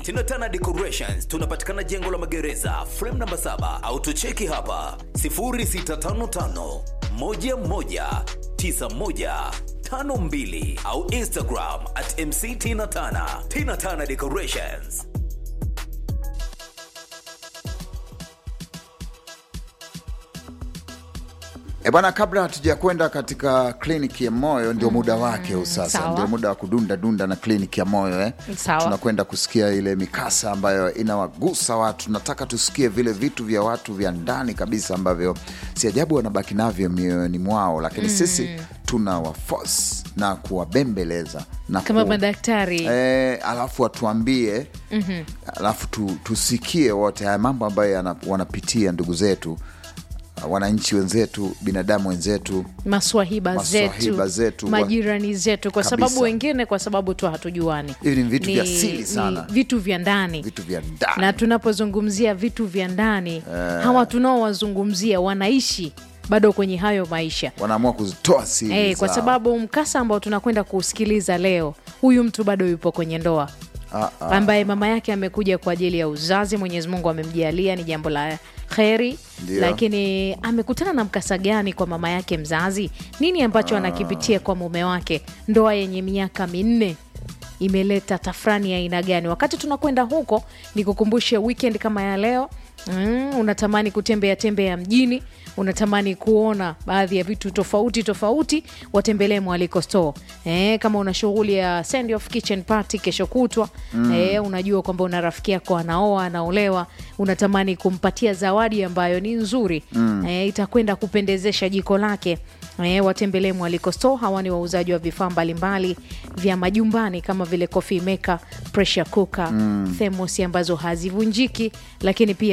Tinatana Decorations tunapatikana jengo la magereza frame namba 7 au tucheki hapa 0655 11 91 52 au Instagram at MC Tina Tana. Tina Tana Decorations. E bwana, kabla hatuja kwenda katika kliniki ya moyo, ndio muda wake huu sasa, sawa. ndio muda wa kudunda dunda na kliniki ya moyo eh. Sawa. Tunakwenda kusikia ile mikasa ambayo inawagusa watu. Nataka tusikie vile vitu vya watu vya ndani kabisa ambavyo si ajabu wanabaki navyo mioyoni mwao, lakini sisi tuna waforce na kuwabembeleza na kama ku- madaktari Eh, alafu watuambie alafu tu, tusikie wote haya mambo ambayo yana- wanapitia ndugu zetu wananchi wenzetu binadamu wenzetu maswahiba, Maswahiba zetu, zetu, wa- majirani zetu, kwa Kabisa. sababu wengine, kwa sababu tu hatujuani. Hivi ni vitu vya siri sana. ni vitu vya ndani vitu vya ndani na tunapozungumzia vitu vya ndani hawa tunaowazungumzia wanaishi bado kwenye hayo maisha wanaamua kuzitoa siri Eh, kwa zao. sababu mkasa ambao tunakwenda kuusikiliza leo, huyu mtu bado yupo kwenye ndoa Ah, ah. ambaye mama yake amekuja kwa ajili ya uzazi. Mwenyezi Mungu amemjalia, ni jambo la kheri, Ndio. lakini amekutana na mkasa gani kwa mama yake mzazi? Nini ambacho anakipitia kwa mume wake? Ndoa yenye miaka minne imeleta tafrani ya aina gani? Wakati tunakwenda huko, nikukumbushe weekend kama ya leo mm, unatamani kutembea tembea mjini unatamani kuona baadhi ya vitu tofauti tofauti, watembelee Mwaliko Store. Eh, kama una shughuli ya send off kitchen party kesho kutwa eh, unajua kwamba una rafiki yako anaoa anaolewa, unatamani kumpatia zawadi ambayo ni nzuri eh, itakwenda kupendezesha jiko lake eh, watembelee Mwaliko Store. Hawa ni wauzaji wa vifaa mbalimbali vya majumbani kama vile coffee maker, pressure cooker, thermos ambazo hazivunjiki, lakini pia